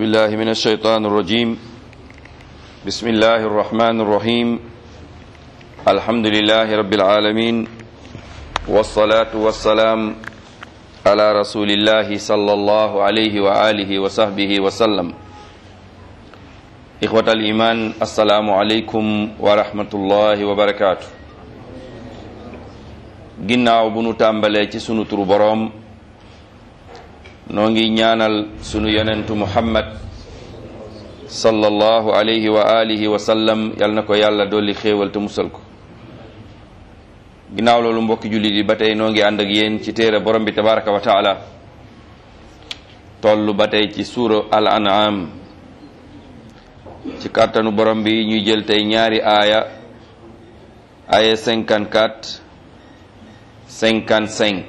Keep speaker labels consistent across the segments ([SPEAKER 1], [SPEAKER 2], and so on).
[SPEAKER 1] بالله من الشيطان الرجيم بسم الله الرحمن الرحيم الحمد لله رب العالمين والصلاة والسلام على رسول الله صلى الله عليه وآله وصحبه وسلم إخوة الإيمان السلام عليكم ورحمة الله وبركاته ginnaaw bu nu tàmbalee ci sunu turu boroom noo ngi ñaanal sunu yonentu muhammad sallallahu alayhi wa alihi wa sallam yal na ko yàlla dolli xéewal te musal ko ginnaaw loolu mbokki jullit yi ba tey noo ngi ànd ak yéen ci téere borom bi tabaraka wa taala toll ba tey ci suura al an'am ci kàttanu borom bi ñuy jël tey ñaari aaya aaya 54 55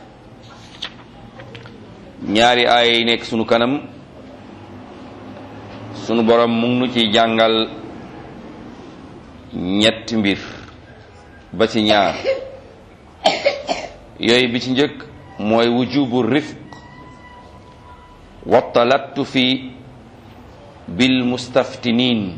[SPEAKER 1] ñaari aaya yi nekk sunu kanam sunu borom mu ngi nu ci jàngal ñetti mbir ba ci ñaar yooyu bi ci njëkk mooy wujubu rifq wa talattufi bil mustaftinin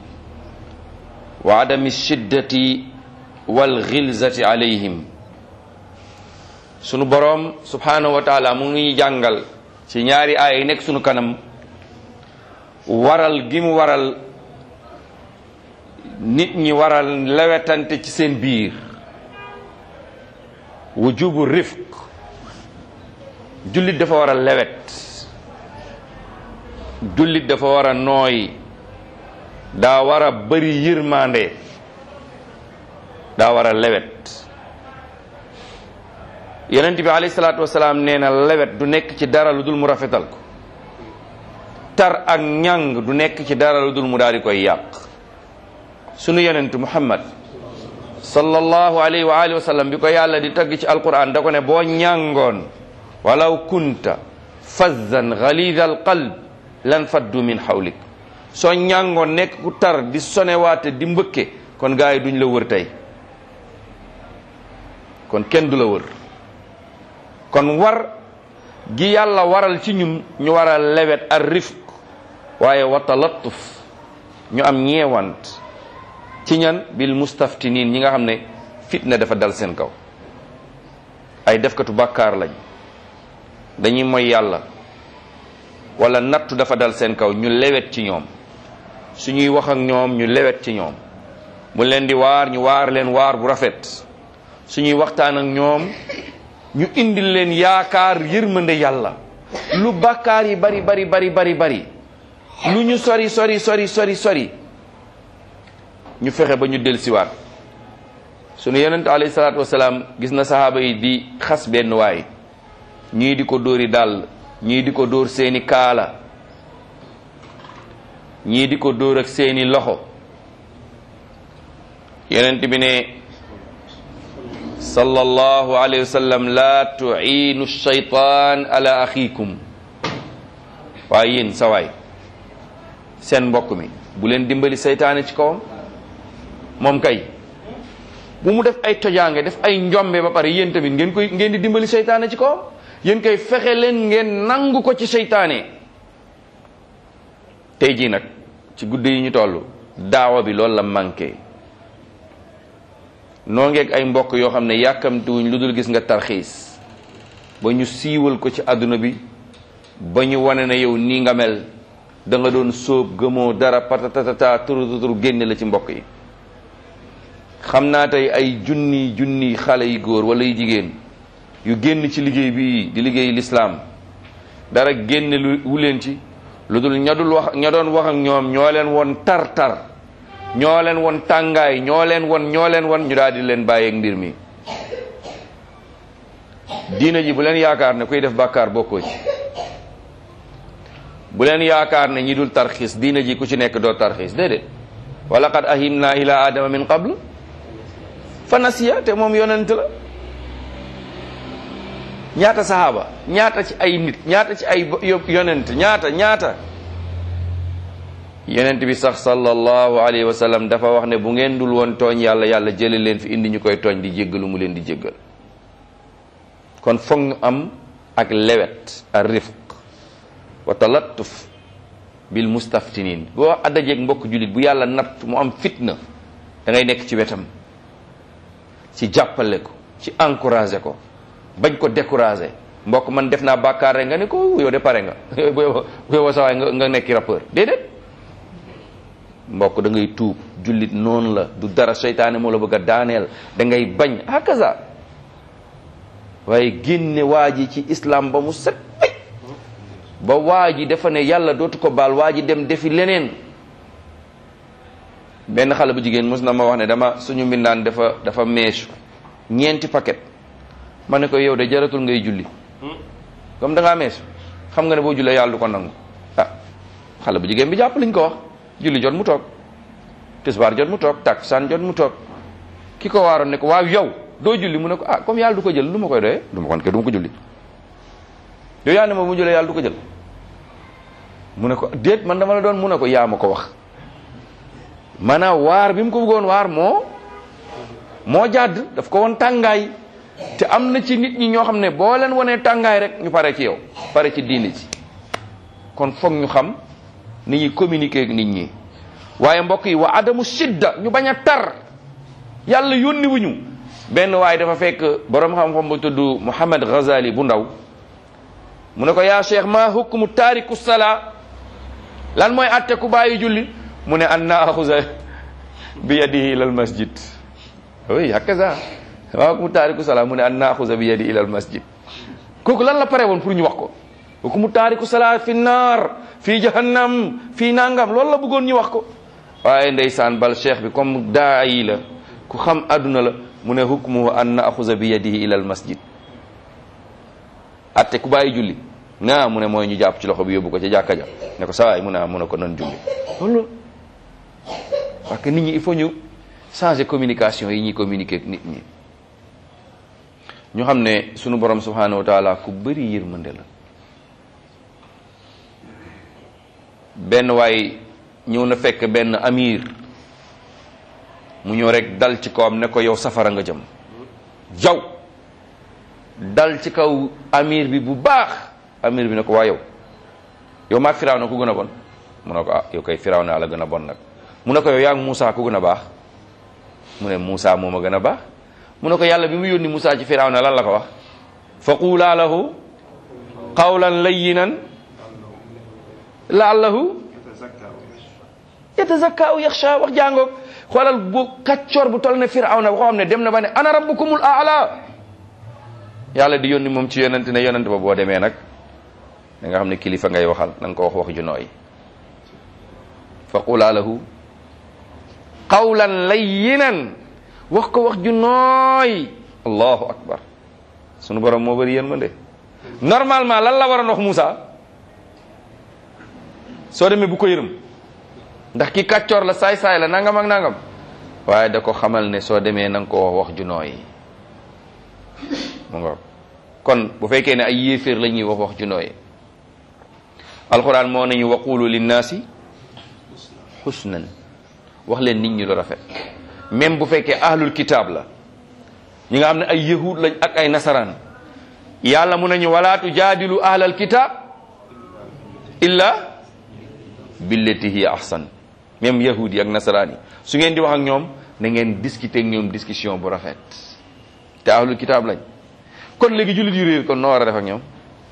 [SPEAKER 1] wa adami shiddati wal xilzati alayhim sunu boroom subhanahu wa taala mu ngi jàngal ci ñaari aaya yi nekk sunu kanam waral gi mu waral nit ñi waral lewetante ci seen biir wujubu rifq jullit dafa war a lewet jullit dafa war a nooy daa war a bëri yërmande daa war a lewet yonent bi alayhi salaatu wasalaam nee na lewet du nekk ci dara lu dul mu rafetal ko tar ak ñàng du nekk ci dara lu dul mu daal di koy yàq sunu yonent muhammad sallallahu alayhi wa alihi wa sallam bi ko yàlla di tagg ci alquran da ko ne boo ñàngoon walaw kunta fazzan ghalidha al qalb lan faddu min hawlik soo ñàngoon nekk ku tar di sonewaate di mbëkke kon gaa yi duñ la wër tey kon kenn du la wër kon war gi yàlla waral ci ñun ñu war a lewet ar rifq waaye wa talattuf ñu am ñeewant ci ñan bil mustaftinin ñi nga xam ne fitna dafa dal seen kaw ay defkatu bàkkaar lañ dañuy moy yàlla wala nattu dafa dal seen kaw ñu lewet ci ñoom suñuy wax ak ñoom ñu lewet ci ñoom bu leen di waar ñu waar leen waar bu rafet suñuy waxtaan ak ñoom ñu indil leen yaakaar yërmande yàlla lu bàkkaar yi bari bari bari bari bari lu ñu sori sori sori sori sori ñu fexe ba ñu dellusiwaat sunu yonent alayhi salaatu wasalaam gis na sahaaba yi di xas benn waay ñii di ko dóori dàll ñii di ko dóor seeni kaala ñii di ko dóor ak seeni loxo yonent bi ne sallallahu alayhi wa sallam la tu'iinu shaytaan ala axiikum waaye yéen sawaay seen mbokk mi bu leen dimbali seytaane ci kawam moom kay bu mu def ay tojaange def ay njombe ba pare yéen tamit ngeen koy ngeen di dimbali seytaane ci kawam yéen koy fexe leen ngeen nangu ko ci seytaane tey jii nag ci guddi yi ñu toll daawa bi loolu la manqué noo ngeeg ay mbokk yoo xam ne yàkkamtiwuñ lu dul gis nga tarxiis ba ñu siiwal ko ci àdduna bi ba ñu wane na yow nii nga mel da nga doon sóob gëmoo dara patatatata turu turu génne la ci mbokk yi xam naa tey ay junni junni xale yu góor wala yu jigéen yu génn ci liggéey bi di liggéey lislaam dara génne lu wu leen ci lu dul ña dul wax ña doon wax ak ñoom ñoo leen woon tar tar ñoo leen won tàngaay ñoo leen won ñoo leen won ñu daal di leen bàyyeeg mbir mi diina ji bu leen yaakaar ne kuy def bàkkaar bokkoo ci bu leen yaakaar ne ñi dul tarxiis diina ji ku ci nekk doo tarxiis déedéet wa laqad ahimna ila adama min qabl fa nasiya te moom yonent la ñaata sahaaba ñaata ci ay nit ñaata ci ay yonent ñaata ñaata yonent bi sax sallallahu alayhi wa sallam dafa wax ne bu ngeen dul woon tooñ yàlla yàlla jële leen fi indi ñu koy tooñ di jéggalu mu leen di jéggal kon foog ñu am ak lewet ak rifq wa talattuf bil mustaftinin boo addajeeg mbokk jullit bu yàlla natt mu am fitna da ngay nekk ci wetam ci jàppale ko ci encouragé ko bañ ko découragé mbokk man def naa bàkkaar rek nga ne ko yow de pare nga bu yow sawaay nga nga nekki rappeur déedéet mbokk da ngay tuub jullit noonu la du dara seytaane moo la bëgg a daaneel da ngay bañ hakaza waaye génne waa ji ci islam ba mu set ba waa ji dafa ne yàlla dootu ko baal waa ji dem defi leneen benn xale bu jigéen mos na ma wax ne dama suñu mbindaan dafa dafa meesu ñeenti paquet ma ne ko yow de jaratul ngay julli comme da ngaa meesu xam nga ne boo jullee yàlla du ko nangu ah xale bu jigéen bi jàpp liñ ko wax julli jot mu toog tisbaar jot mu toog takkusaan jot mu toog ki ko waaroon ne ko waaw yow doo julli mu ne ko ah comme yàlla du ko jël lu ma koy doyee du ma kon ke du ma ko julli yow yaa ne ma mu jullee yàlla du ko jël mu ne ko déet man dama la doon mu ne ko yaa ma ko wax maanaam waar bi mu ko bëggoon waar moo moo jàdd daf ko woon tàngaay te am na ci nit ñi ñoo xam ne boo leen wanee tàngaay rek ñu pare ci yow pare ci diini ci kon foog ñu xam ni ñuy communiquer ak nit ñi waaye mbokk yi wa adamu sidda ñu bañ a tar yàlla yónni wuñu benn waaye dafa fekk borom xam-xam bu tudd Muhammad Ghazali bu ndaw mu ne ko yaa cheikh ma hukmu taariku salaa lan mooy atte ku bàyyi julli mu ne an naaxuza bi yadihi ila al masjid oui hakaza ma hukmu taariku salaa mu ne an naaxuza bi yadihi ila al masjid kooku lan la pare woon pour ñu wax ko hukmu taariku salaa fi naar fi jahannam fi nangam loolu la bëggoon ñu wax ko waaye ndeysaan bal cheikh bi comme daa yi la ku xam adduna la mu ne hukmuhu an naaxuza bi yadihi ila al masjid atte ku bàyyi julli naa mu ne mooy ñu jàpp ci loxo bi yóbbu ko ca jàkka ja ne ko sawaay mu ne mu ne ko nan julli loolu parce que nit ñi il faut ñu changer communication yi ñuy communiquer ak nit ñi ñu xam ne sunu borom subhanahu wa taala ku bëri yërmande la benn waay ñëw na fekk benn amir mu ñëw rek dal ci kawam ne ko yow safara nga jëm jaw dal ci kaw amir bi bu baax amir bi ne ko waa yow yow maag firaaw na ku gën a bon mu ne ko ah yow kay firaaw naa la gën a bon nag mu ne ko yow yaa ngi Moussa ku gën a baax mu ne Moussa moo ma gën a baax mu ne ko yàlla bi mu yónni Moussa ci firaaw na lan la ko wax fa quulaa lahu qawlan layyinan laallahu yatazakka aw yaxsha wax jàngoog xoolal bu kaccoor bu tol ne firaaw na waxoo xam ne dem na ba ne ana rabbukumul aala yàlla di yónni moom ci yonent ne yonent ba boo demee nag da nga xam ne kilifa ngay waxal na nga ko wax wax ju nooy fa qulaa lahu qawlan layyinan wax ko wax ju nooy allahu akbar sunu borom moo bëri yërmande normalement lan la waroon wax Moussa soo demee bu ko yërëm ndax ki kàccoor la saay-saay la nangam ak nangam waaye da ko xamal ne soo demee na nga ko wax wax ju nooy mu nga kon bu fekkee ne ay yéeféer la ñuy wax wax ju nooy alquran moo nañu waqulu linnaasi xusnan wax leen nit ñi lu rafet même bu fekkee ahlul kitaab la ñi nga xam ne ay yahud lañ ak ay nasaraan yàlla mun nañu wala tujaadilu ahlal kitaab illa billati hiya ahsan même yahud yi ak nasaraan yi su ngeen di wax ak ñoom na ngeen discuter ak ñoom discussion bu rafet te ahlul kitaab lañ kon léegi jullit yu réer kon noo war a def ak ñoom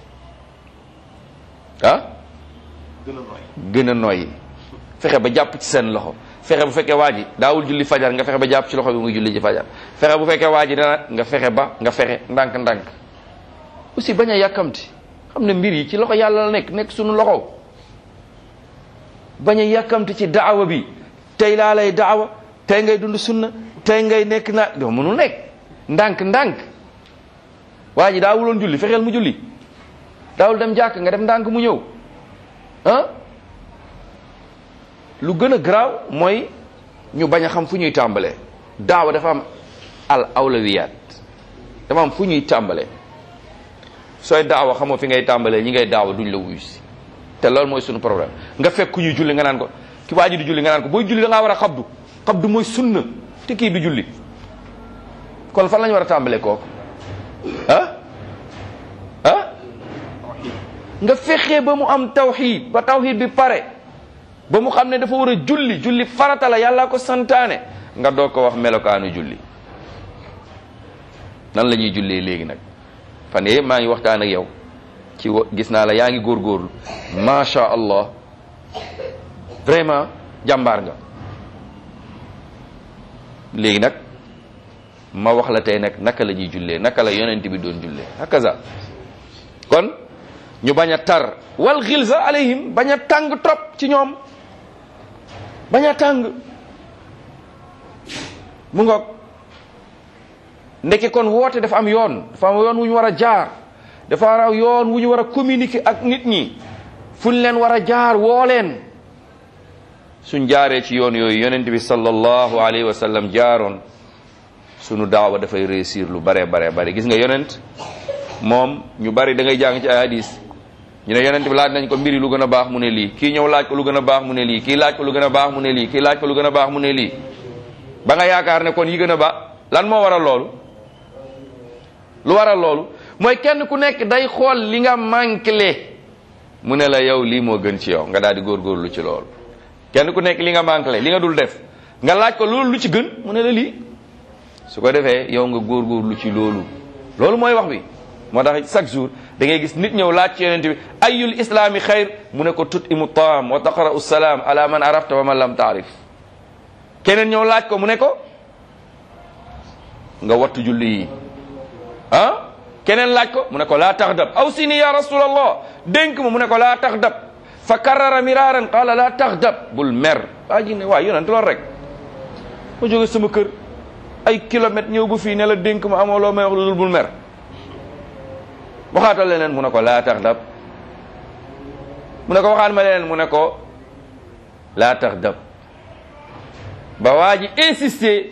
[SPEAKER 1] ah gën a nooy fexe ba jàpp ci seen loxo fexe bu fekkee waa ji daawul julli fajar nga fexe ba jàpp ci loxo bi muy julli ci fajar fexe bu fekkee waa ji dana nga fexe ba nga fexe ndànk-ndànk aussi bañ a yàkkamti xam ne mbir yi ci loxo yàlla la nekk nekk suñu loxo bañ a yàkkamti ci daawa bi tey laa lay daawa tey ngay dund sunna tey ngay nekk naa doo mënul nekk ndànk-ndànk waa ji daawuloon julli fexeel mu julli daawul dem jàkk nga dem ndànk mu ñëw ah lu gën a garaaw mooy ñu bañ a xam fu ñuy tàmbalee daawa dafa am al awlawiyaat dafa am fu ñuy tàmbalee sooy daawa xamoo fi ngay tàmbalee ñi ngay daawa duñ la wuyu si te loolu mooy sunu problème nga fekk ku ñuy julli nga naan ko ki waa ji di julli nga naan ko booy julli da ngaa war a xabdu xabdu mooy sunna te kii du julli kon fan la ñu war a tàmbalee kooku ah ah nga fexe ba mu am tawxid ba tawxid bi pare ba mu xam ne dafa war a julli julli farata la yàlla ko santaane nga doog ko wax melokaanu julli nan la ñuy jullee léegi nag fan yee maa ngi waxtaan ak yow ci gis naa la yaa ngi góorgóorlu macha allah vraiment jàmbaar nga léegi nag ma wax la tey nag naka la ñuy jullee naka la yonent bi doon jullee hakaza kon ñu bañ a tar wal xilsa alayhim bañ a tàng trop ci ñoom bañ a tàng mu ngoog ndeke kon woote dafa am yoon dafa am yoon wu ñu war a jaar dafa am yoon wu ñu war a communiquer ak nit ñi fu ñu leen war a jaar woo leen suñ jaaree ci yoon yooyu yonent bi sallallahu alayhi wa sallam jaaroon sunu daawa dafay réussir lu bare bare bare gis nga yonent moom ñu bari da ngay jàng ci ay hadis ñu ne yonent bi laaj nañ ko mbiri lu gën a baax mu ne lii kii ñëw laaj ko lu gën a baax mu ne lii kii laaj ko lu gën a baax mu ne lii kii laaj ko lu gën a baax mu ne lii ba nga yaakaar ne kon yi gën a baax lan moo waral loolu lu waral loolu mooy kenn ku nekk day xool li nga manqué mu ne la yow lii moo gën ci yow nga daal di góorgóorlu ci loolu kenn ku nekk li nga manqué li nga dul def nga laaj ko loolu lu ci gën mu ne la lii su ko defee yow nga góorgóorlu ci loolu loolu mooy wax bi moo tax chaque jour da ngay gis nit ñëw laaj ci yonent bi ayul islaami xayr mu ne ko tut imu taam wa taqra'u salaam ala man arafta wa man lam taarif keneen ñëw laaj ko mu ne ko nga wattu julli yi ah keneen laaj ko mu ne ko laa taxdab aw sini ya rasulallah dénk ma mu ne ko laa taxdab fa karara miraaran qaala laa taxdab bul mer waa ji ne waa yonent loolu rek ma jóge sama kër ay kilomètres ñëw bu fii ne la dénk ma amoo loo may wax lu dul bul mer waxaatal leneen mu ne ko laa taxdab mu ne ko waxaat ma leneen mu ne ko laa taxdab ba waa ji insisté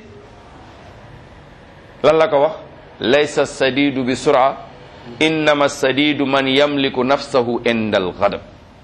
[SPEAKER 1] lan la ko wax laysa sadidu bi sura innama sadidu man yamliku nafsahu inda al ghadab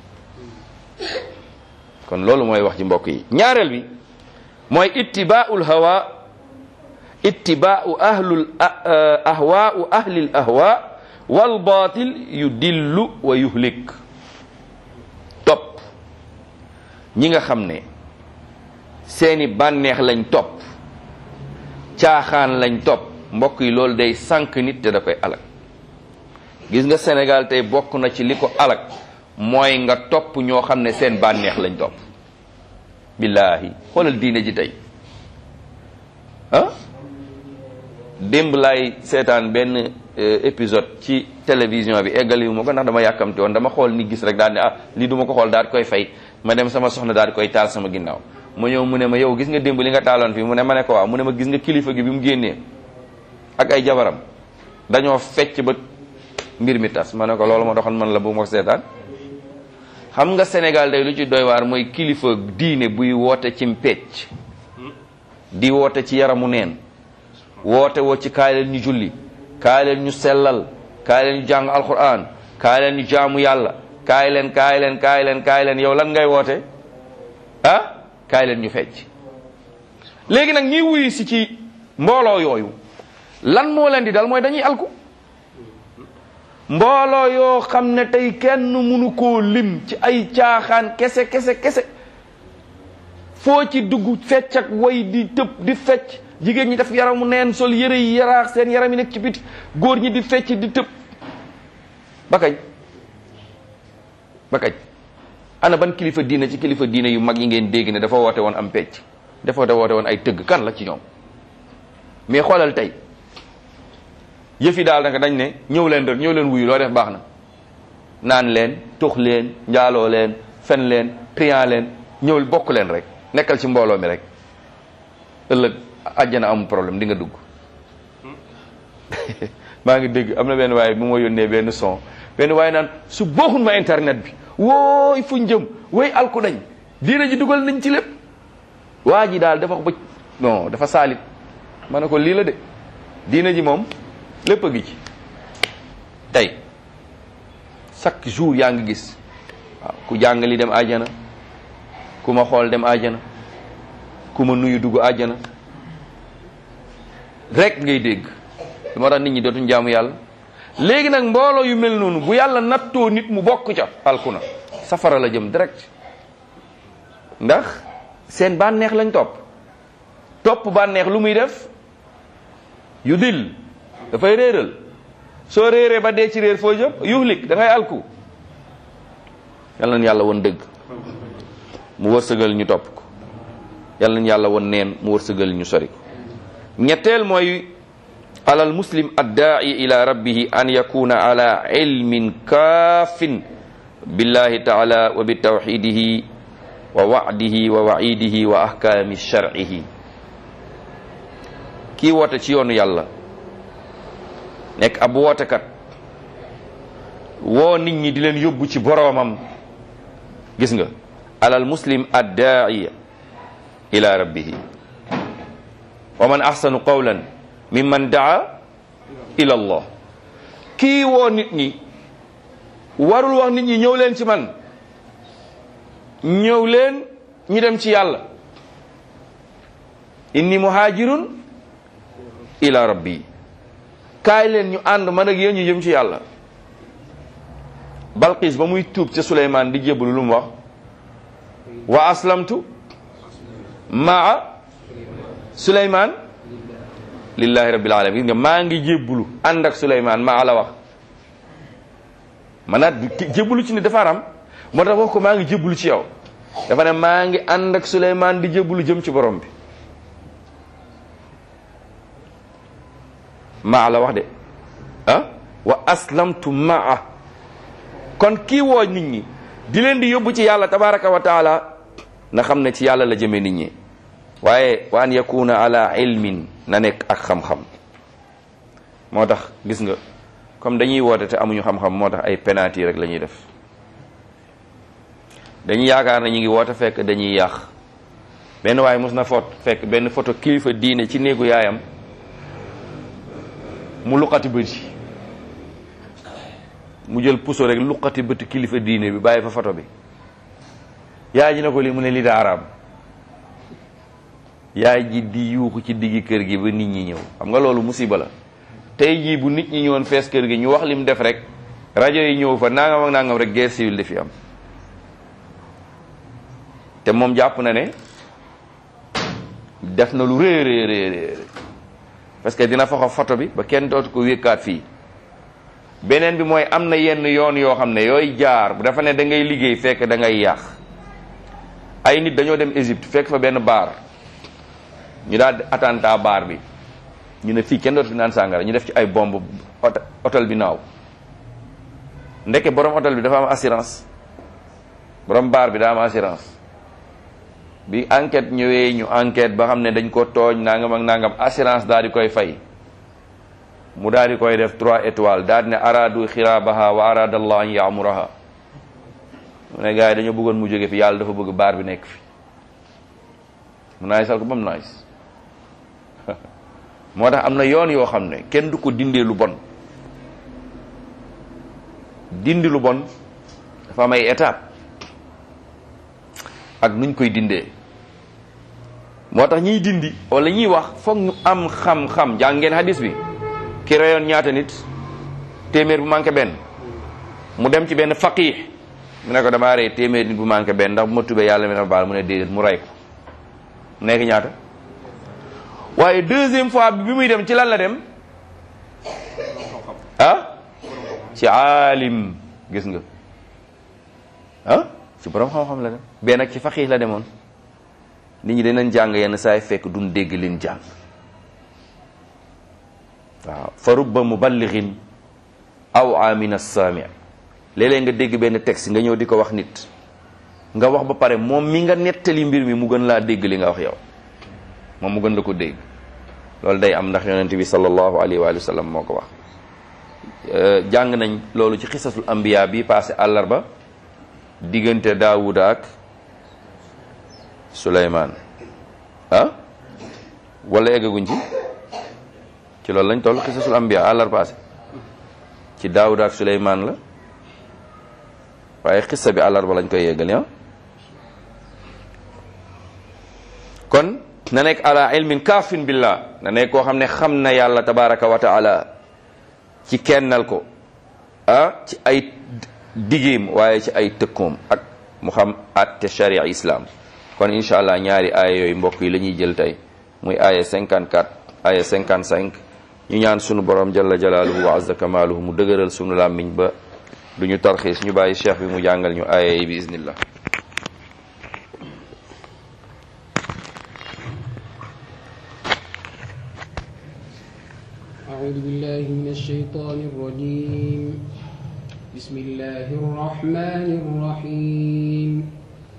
[SPEAKER 1] kon loolu mooy wax ci mbokk yi ñaareel bi mooy ittibaa'ul hawa ittibaa'u ahlul ahwaa'u ahlil ahwa wal baatil yudillu wa yuhlik topp ñi nga xam ne seeni bànneex lañ topp caaxaan lañ topp mbokk yi loolu day sànq nit te da koy alak gis nga Sénégal tey bokk na ci li ko alak mooy nga topp ñoo xam ne seen bànneex lañ topp billaahi xoolal diine ji tey ah démb laay seetaan benn épisode ci télévision bi eggaliwu ma ko ndax dama yàkkamte woon dama xool ni gis rek daal ne ah lii du ma ko xool daal di koy fay ma dem sama soxna daal di koy taal sama ginnaaw ma ñëw mu ne ma yow gis nga démb li nga taaloon fii mu ne ma ne ko waaw mu ne ma gis nga kilifa gi bi mu génnee ak ay jabaram dañoo fecc ba mbir mi tas ma ne ko loolu ma doxoon man la bu ma seetaan xam nga Sénégal day lu ci doy waar mooy kilifa diine buy woote ci pecc di woote ci yaramu neen woote woo ci kaay leen ñu julli kaay leen ñu sellal kaay leen ñu jàng alquran kaay leen ñu jaamu yàlla kaay leen kaay leen kaay leen kaay leen yow lan ngay woote ah kaay leen ñu fecc léegi nag ñiy wuyu si ci mbooloo yooyu lan moo leen di dal mooy dañuy alku mbooloo yoo xam ne tey kenn mënu koo lim ci ay caaxaan kese kese kese foo ci dugg fecc ak way di tëb di fecc jigéen ñi def yaramu neen sol yëre yi yaraax seen yaram yi nekk ci biti góor ñi di fecc di tëb ba kañ ba kañ ana ban kilifa diine ci kilifa diine yu mag yi ngeen dégg ne dafa woote woon am pecc dafa woote woon ay tëgg kan la ci ñoom mais xoolal tey yëf yi daal nag dañ ne ñëw leen rek ñëw leen wuyu loo def baax na naan leen tux leen njaaloo leen fen leen trian leen ñëw bokk leen rek nekkal ci mbooloo mi rek ëllëg àjjana amul problème di nga dugg maa ngi dégg am na benn waaye bu ma yónnee benn son benn waaye naan su booxun ma internet bi wooy fu njëm wooy alku nañ diina ji dugal nañ ci lépp waa ji daal dafa bëj non dafa saalit ma ne ko lii la de diina ji moom lépp a ngi ci tey chaque jour yaa ngi gis waaw ku jàngali dem àjjana ku ma xool dem àjjana ku ma nuyu dugg àjjana rek ngay dégg lu moo tax nit ñi dootuñ jaamu yàlla léegi nag mbooloo yu mel noonu bu yàlla nattoo nit mu bokk ca alku na safara la jëm direct ndax seen bànneex lañ topp topp bànneex lu muy def yu dil dafay réeral soo réeree ba dee ci réer foo jëm yuhlik da ngay alku yal nañ yàlla woon dëgg mu wërsëgal ñu topp ko yal nañ yàlla woon neen mu wërsëgal ñu sori ko ñetteel mooy alal muslim addaa'i ila rabbihi an yakuna ala ilmin kaafin billahi taala wa bi tawxidihi wa wa'dihi wa wa'idihi wa ahkaami shar'ihi kii woote ci yoonu yàlla nekk ab wootekat woo nit ñi di leen yóbbu ci boroomam gis nga alal muslim addaa'i ila rabbihi wa man ahsanu qawlan mimman daa ila allah kii woo nit ñi warul wax nit ñi ñëw leen ci man ñëw leen ñu dem ci yàlla inni muhajirun ila rabbi kaay leen ñu ànd man ak yéen ñu jëm ci yàlla balqis ba muy tuub ca suleymaan di jébbalu lu mu wax wa aslamtu maa suleymaan lillahi rabbil alamin nga maa ngi jébbulu ànd ak suleymaan maa la wax manaat jébbulu ci ni dafa aram moo tax wax ko maa ngi jébbulu ci yow dafa ne maa ngi ànd ak suleymaan di jébbulu jëm ci borom bi maa la wax de ah wa aslamtu maa kon kii woo nit ñi di leen di yóbbu ci yàlla tabaraka wa taala na xam ne ci yàlla la jëmee nit ñi waaye wa an yakuna ala ilmin na nekk ak xam-xam moo tax gis nga comme dañuy woote te amuñu xam-xam moo tax ay penalty rek la ñuy def dañuy yaakaar na ñu ngi woote fekk dañuy yàq benn waaye mos na foot fekk benn photo kilifa diine ci néegu yaayam mu luqati bëti mu jël puso rek luqati bëti kilifa diine bi bàyyi fa photo bi yaay ji na ko lii mu ne lii daa araam yaay ji di yuuxu ci diggi kër gi ba nit ñi ñëw xam nga loolu musiba la tey jii bu nit ñi ñëwoon fees kër gi ñu wax lim def rek rajo yi ñëw fa nangam ak nangam rek guerre civile dafi am te moom jàpp na ne def na lu rëy rëy rëy parce que dina faxa photo bi ba kenn dootu ko wékkaat fii beneen bi mooy am na yenn yoon yoo xam ne yooy jaar bu dafa ne da ngay liggéey fekk da ngay yàq ay nit dañoo dem Égypte fekk fa benn baar ñu daal attentat baar bi ñu ne fii kenn dootu fi naan sàngara ñu def ci ay bomb hôtel bi naaw ndeke borom hôtel bi dafa am assurance borom baar bi daa am assurance bi enquête ñëwee ñu enquête ba xam ne dañ ko tooñ nangam ak nangam assurance daal di koy fay mu daal di koy def trois étoiles daal di ne aradu xiraabaha wa arada allah an yaamuraha mu ne gars yi dañoo bëggoon mu jóge fi yàlla dafa bëgg baar bi nekk fi mu naay sal ko ba mu naay moo tax am na yoon yoo xam ne kenn du ko dindee lu bon dindi lu bon dafa am ay étape ak nuñ koy dindee moo tax ñiy dindi wala ñiy wax foog ñu am xam-xam jàng ngeen hadis bi ki reyoon ñaata nit téeméer bu manqué benn mu dem ci benn faqih mu ne ko damaa rey téeméer nit bu manqué benn ndax bu ma tubee yàlla mi na baal mu ne déedéet mu rey ko mu nekk ñaata waaye deuxième fois bi muy dem ci lan la dem ah ci aalim gis nga ah ci borom xam-xam la dem benn ak ci faqih la demoon nit ñi danañ jàng yenn saay fekk duñ dégg leen jàng waaw fa rubba muballighin aw amin as-sami léeg-léeg nga dégg benn texte nga ñëw di ko wax nit nga wax ba pare moom mi nga nettali mbir mi mu gën laa dégg li nga wax yow moom mu gën la ko dégg loolu day am ndax yonent bi sallallahu alayhi wa sallam moo ko wax jàng nañ loolu ci xisasul ambiya bi passé àllarba diggante daawuda ak suleymaan ah wala eggaguñ ci ci loolu lañ toll xisasul ambiya àllar passé ci daawuda ak suleymaan la waaye xissa bi àllarba lañ koy yeggali ah kon na nekk ala ilmin kaafin billah na nekk koo xam ne xam na yàlla tabaraka wa taala ci kennal ko ah ci ay digéem waaye ci ay tëkkoom ak mu xam atte sharia islam kon incha allah ñaari aaya yooyu mbokk yi la ñuy jël tey muy aaya 54 aaya 55 ñu ñaan sunu borom jalla jalaaluhu wa azza kamaaluhu mu dëgëral sunu làmmiñ ba du ñu tarxiis ñu bàyyi cheikh bi mu jàngal ñu aaya yi bi iznillah
[SPEAKER 2] أعوذ بالله من الشيطان الرجيم بسم الله الرحمن الرحيم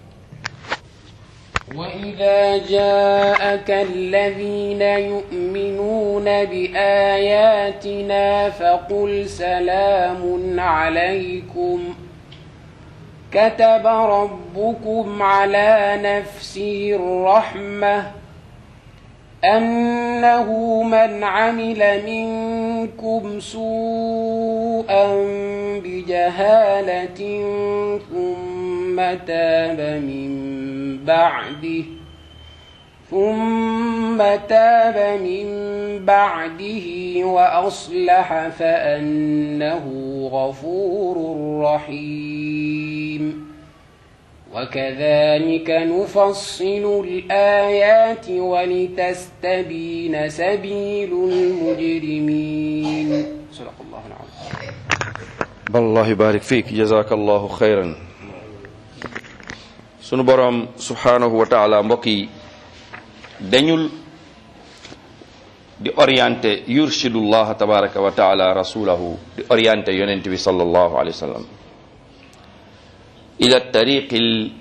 [SPEAKER 2] وإذا جاءك الذين يؤمنون بآياتنا فقل سلام عليكم كتب ربكم على نفسه الرحمة أنه من عمل منكم سوءا بجهالة ثم تاب من بعده ثم تاب من بعده وأصلح فأنه غفور رحيم وكذلك نفصل الآيات ولتستبين سبيل المجرمين صدق الله العظيم
[SPEAKER 1] wallahi barik fiik jazakallahu xayran sunu boroom subhanahu wa taala mbokk yi dañul di orienté yurshidullah tabaraka wa taala rasulahu di orienté yonent bi sallallahu alayhi wa sallam ila tariqil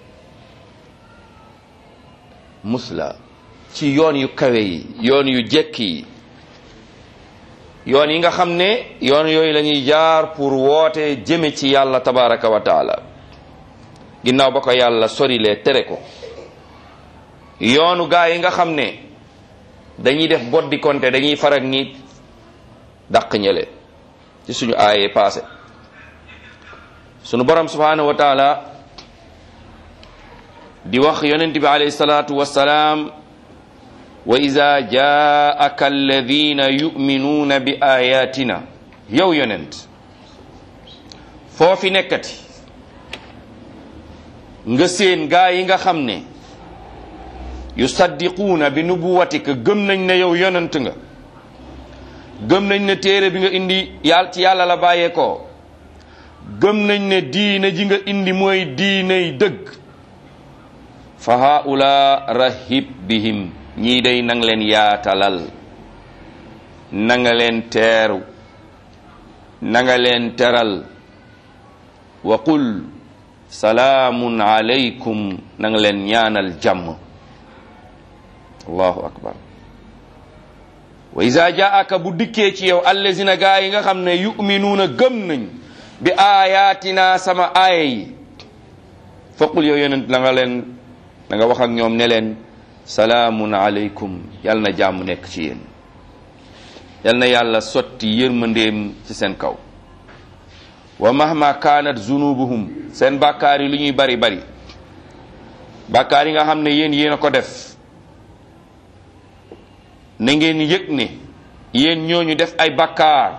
[SPEAKER 1] musla ci yoon yu kawe yi yoon yu jekk yi yoon yi nga xam ne yoon yooyu la ñuy jaar pour woote jëme ci yàlla tabaraka wa taala ginnaaw ba ko yàlla sorilee tere ko yoonu gaa yi nga xam ne dañuy def boddi konte dañuy farag ñi dàq ñële ci suñu aaye passé sunu borom subhanahu wa taala di wax yonent bi alayhi salatu wassalaam wa ida jaaka alladina yuminuuna bi ayatina yow yonent foofi nekkati nga seen gaa yi nga xam ne yusaddiquuna bi nubuwatika gëm nañ ne yow yonent nga gëm nañ ne téere bi nga indi yàlla ci yàlla la bàyyeekoo gëm nañ ne diine ji nga indi mooy diiney dëgg fa haula rahib bihim ñii day nang leen yaatalal na nga leen teeru na nga leen teral wa qul salaamun alaykum na nga leen ñaanal jàmm allahu akbar wa iza jaaka bu dikkee ci yow allazina gaa yi nga xam ne yuminuuna gëm nañ bi ayatina sama aaya yi faqul yow yonent la nga leen da nga wax ak ñoom ne leen salaamun alaykum yal na jàmm nekk ci yéen yal na yàlla sotti yërmandeem ci seen kaw wa mahma kaanat zunubuhum seen bàkkaar yi lu ñuy bari bari bàkkaar yi nga xam ne yéen yéen a ko def na ngeen yëg ne yéen ñooñu def ay bàkkaar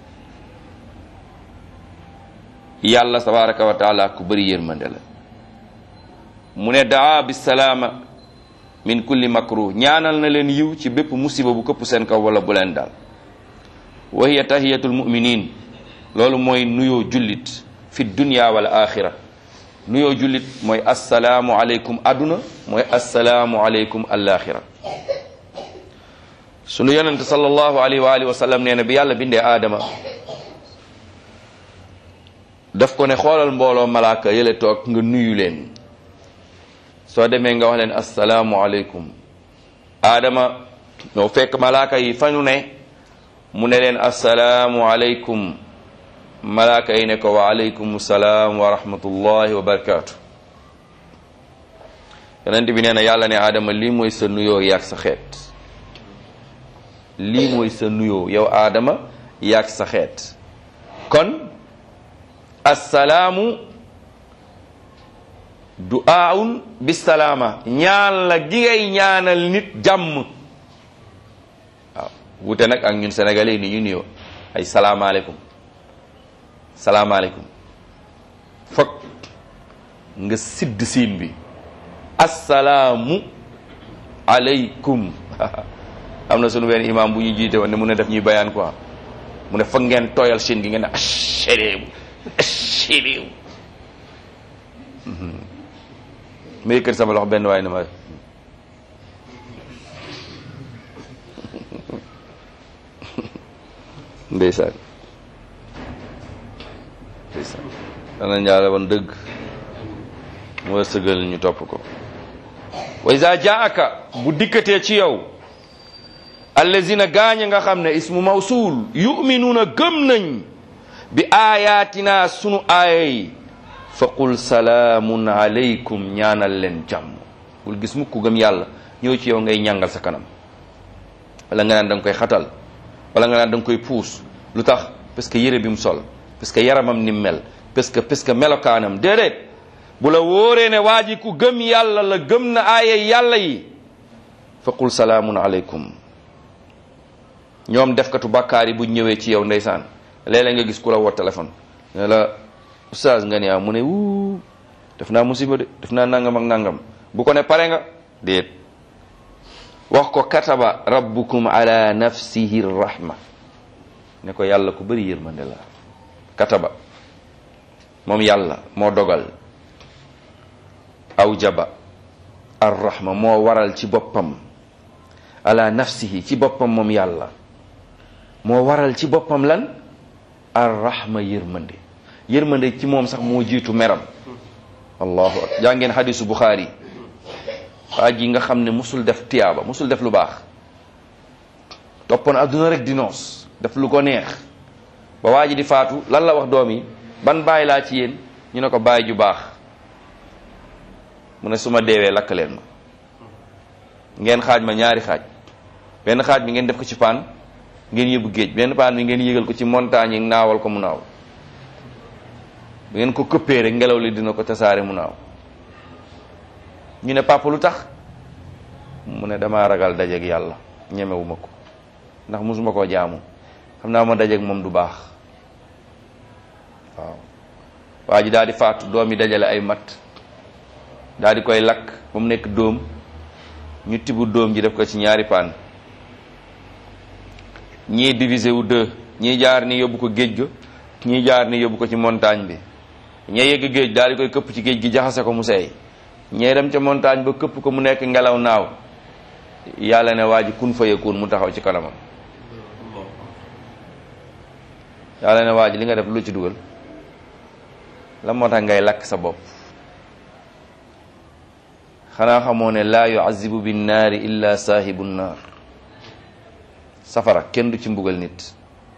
[SPEAKER 1] yàlla tabaraka wa taala ku bëri yërmande la mu ne daa bisalaama min kulli makruh ñaanal na leen yiw ci bépp musiba bu këpp seen kaw wala bu leen daal wa hiya tahiyatul muminin loolu mooy nuyoo jullit fi dunya wal axira nuyoo jullit mooy assalaamu aleykum aduna mooy assalaamu aleykum alaxira sunu yonente sallallahu alayhi wa alihi wa sallam nee na bi yàlla bindee aadama daf ko ne xoolal mbooloo malaaka yële toog nga nuyu leen soo demee nga wax leen assalaamu aleykum aadama ñoo fekk malaaka yi fa ñu ne mu ne leen assalaamu aleykum malaaka yi ne ko wa aleykum salaam wa rahmatullahi wa barakaatu yonent bi nee na yàlla ne aadama lii mooy sa nuyoo yaag sa xeet lii mooy sa nuyoo yow aadama yaag sa xeet kon assalaamu du'aun bisalaama ñaan la gi ngay ñaanal nit jàmm waaw wute nag ak ñun sénégalais ni ñu nuyoo ay salaamaaleykum salaamaaleykum foog nga sidd siin bi assalaamu aleykum am na sunu benn imam bu ñu jiite woon ne mu ne def ñuy bayaan quoi mu ne foog ngeen tooyal seen gi ngeen ne asalaam asalaam ma yëkkati sama loxo benn waaye ne ma ndeysaan ndeysaan dana njaale woon dëgg mu war sëgal ñu topp ko wa iza jaaka bu dikkatee ci yow allazina gaañ nga xam ne ismu mawsul yuminuuna gëm nañ bi ayatina sunu aaya yi fa qul salaamun alaykum ñaanal leen jàmm bul gis mukk gëm yàlla ñëw ci yow ngay ñàngal sa kanam wala nga naan da nga koy xatal wala nga naan da nga koy puus lu tax parce que yére bi mu sol parce que yaramam ni mu mel parce que parce que melokaanam déedéet bu la wóoree ne waa ji ku gëm yàlla la gëm na aaya yàlla yi fa qul salaamun alaykum ñoom defkatu bàkkaar yi bu ñëwee ci yow ndeysaan léeg-léeg nga gis ku la woo téléphone ne la oustaz nga ne ah mu ne wuu def naa musiba de def naa nangam ak nangam bu ko ne pare nga déet wax ko kataba rabbukum ala nafsihi rahma ne ko yàlla ku bëri yërmande la kataba moom yàlla moo dogal aw jaba ar rahma moo waral ci boppam ala nafsihi ci boppam moom yàlla moo waral ci boppam lan ar rahma yërmande yërmande ci moom sax moo jiitu meram allahu akbar jaa ngeen xadisu buxaari waa ji nga xam ne musul def tiyaaba musul def lu baax toppoon adduna rek di noos def lu ko neex ba waa ji di faatu lan la wax doom yi ban bàyyi laa ci yéen ñu ne ko bàyyi ju baax mu ne su ma deewee lakk leen ma ngeen xaaj ma ñaari xaaj benn xaaj bi ngeen def ko ci paan ngeen yóbbu géej benn paan bi ngeen yégal ko ci montagne yi naawal ko mu naaw bu ngeen ko këppee rek ngelaw li dina ko tasaare mu naaw ñu ne papa lu tax mu ne damaa ragal dajeeg yàlla ñemewuma ko ndax musuma koo jaamu xam naa ma dajeeg moom du baax waaw waa ji daal di faatu doom yi dajale ay mat daal di koy lakk ba mu nekk dóom ñu tibu dóom ji def ko ci ñaari paan ñii divisé wu deux ñii jaar ni yóbbu ko géej ga ñii jaar ni yóbbu ko ci montagne bi ñee yegg géej daal di koy këpp ci géej gi jaxase ko mu seey ñee dem ca montagne ba këpp ko mu nekk ngelaw naaw yàlla ne waa ji kun fa yakun mu taxaw ci kanamam yàlla ne waa ji li nga def lu ci dugal la moo tax ngay lakk sa bopp xanaa xamoo ne laa yuazibu bin naari illa saahibu naar safara kenn du ci mbugal nit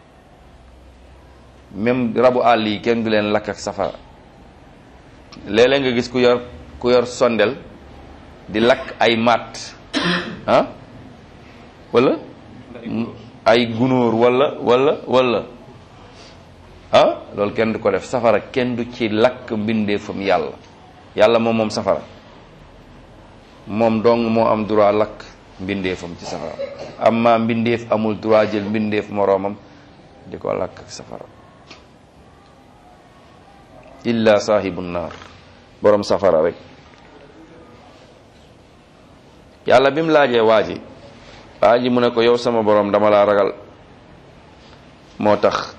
[SPEAKER 1] même rabu àll yi kenn du leen lakk ak safara léeg-léeg nga gis ku yor ku yor sondel di lakk ay matt ah wala ay gunóor wala wala wala ah loolu kenn du ko def safara kenn du ci lakk mbindeefam yàlla yàlla moom moom safara moom dong moo am droit lakk mbindeefam ci safara amma mbindeef amul droit jël mbindeef moroomam di ko lakk ak safara illa saahibu naar borom safara rek yàlla bi mu laajee waa ji waa ji mu ne ko yow sama borom dama laa ragal moo tax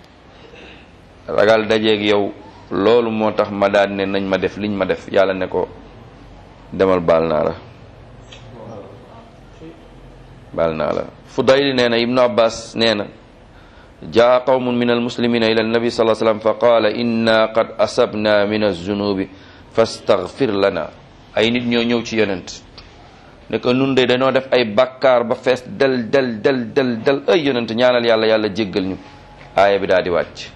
[SPEAKER 1] ragal dajeeg yow loolu moo tax ma daal ne nañ ma def liñ ma def yàlla ne ko demal baal naa la baal naa la Fudayl nee na Ibnu Abbas nee na jaa qawmun min almuslimina ila annabi sallallahu alayhi wasallam fa qaala inna qad asabna min alzunubi fastaghfir lana ay nit ñoo ñëw ci yonent ne ko nun de dañoo def ay bakkaar ba fees del del del del del ay yonent ñaanal yàlla yàlla jéggal ñu aaya bi daal di wàcc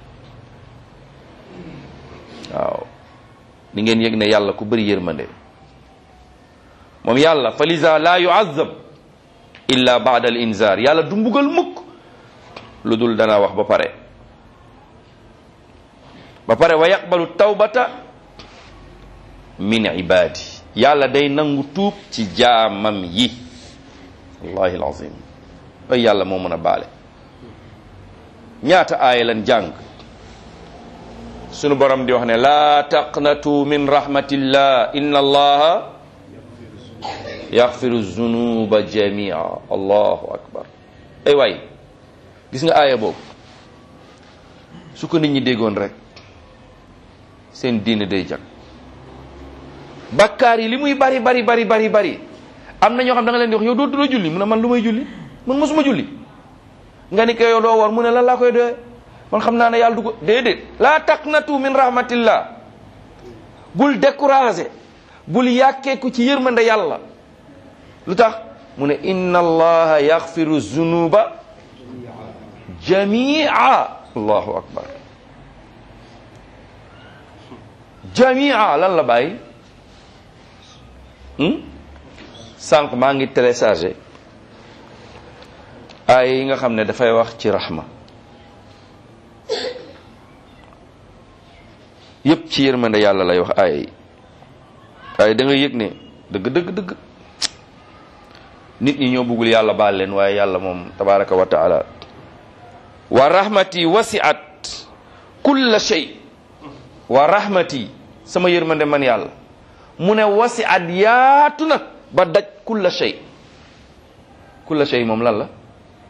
[SPEAKER 1] waaw di ngeen yëg ne yàlla ku bëri yërmande moom yàlla fa lisa la yuazab illa baada al inzar yàlla du mbugal mukk lu dul dana wax ba pare ba pare wa yaqbalu tawbata min ibadi yàlla day nangu tuub ci jaamam yi wallahi alazim ay yàlla moo mën a baale ñaata aaya lan jàng sunu borom di wax ne laa taqnatu min rahmatillah inna allaha yaxfiru zunuba jamia allahu akbar ay waay gis nga aaya boobu su ko nit ñi déggoon rek seen diine day jag bakkaar yi li muy bari bari bari bari bari am na ñoo xam da nga leen di wax yow doo doo julli mu ne man lu may julli man mosuma julli nga ni ko yow doo war mu ne lan laa koy doyee man xam naa ne yàlla du ko déedéet laa taqnatu min rahmatillah bul découragé bul yàkkeeku ci yërmande yàlla lu tax mu ne inna allaha yaxfiru zunuba jamia allahu akbar jamia lan la bàyyi sànq maa ngi téléchargé ay yi nga xam ne dafay wax ci rahma yépp ci yërmande yàlla lay wax ay waaye da nga yëg ne dëgg dëgg dëgg nit ñi ñoo bëggul yàlla baal leen waaye yàlla moom tabaraka wa taala wa rahmati wasiat kulla shay wa rahmati sama yërmande man yàlla mu ne wasiat yaatu na ba daj kulla shay kulla shay moom lan la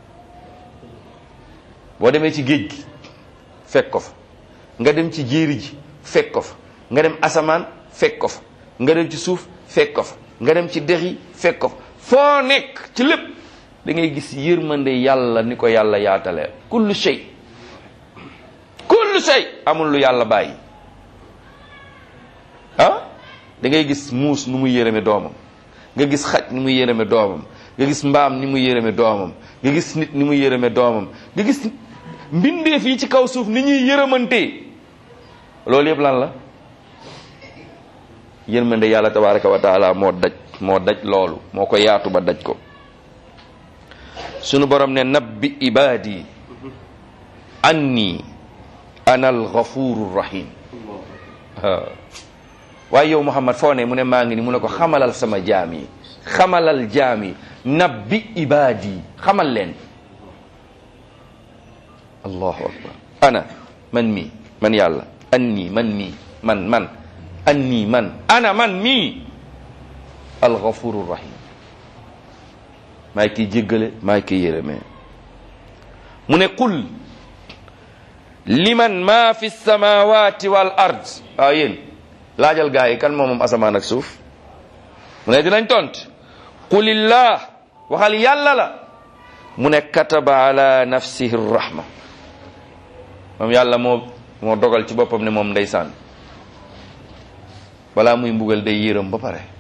[SPEAKER 1] boo demee ci géej gi fekk ko fa nga dem ci jéeri ji fekk ko fa nga dem asamaan fekk ko fa nga dem ci suuf fekk ko fa nga dem ci dex yi fekk ko fa foo nekk ci lépp da ngay gis yërmande yàlla ni ko yàlla yaatalee kullu shay kullu shay amul lu yàlla bàyyi ah da ngay gis muus nu muy yërëme doomam nga gis xaj ni muy yërëme doomam nga gis mbaam ni muy yërëme doomam nga gis nit ni muy yërëme doomam nga gis mbindeef yi ci kaw suuf ni ñuy yërëmantee loolu yëpp lan la yërmande yàlla tabaraka wa taala moo daj moo daj loolu moo ko yaatu ba daj ko sunu borom ne nabbi ibadi anni ana alghafuru rahim waaye yow muhammad foo ne mu ne maa ngi ni mu ne ko xamalal sama jaam yi xamalal jaam yi nabbi ibadi xamal leen allahu akbar ana man mi man yàlla anni man mi man man anni man ana man mi alghafuru rahim maay kiy jéggale maay kiy yërëmee mu ne qul liman ma fi samawati wal ard waaw yéen laajal gaa yi kan moom moom asamaan ak suuf mu ne dinañ tont qulillah waxal yàlla la mu ne kataba ala nafsihi rahma moom yàlla moo moo dogal ci boppam ne moom ndeysaan balaa muy mbugal day yërëm ba pare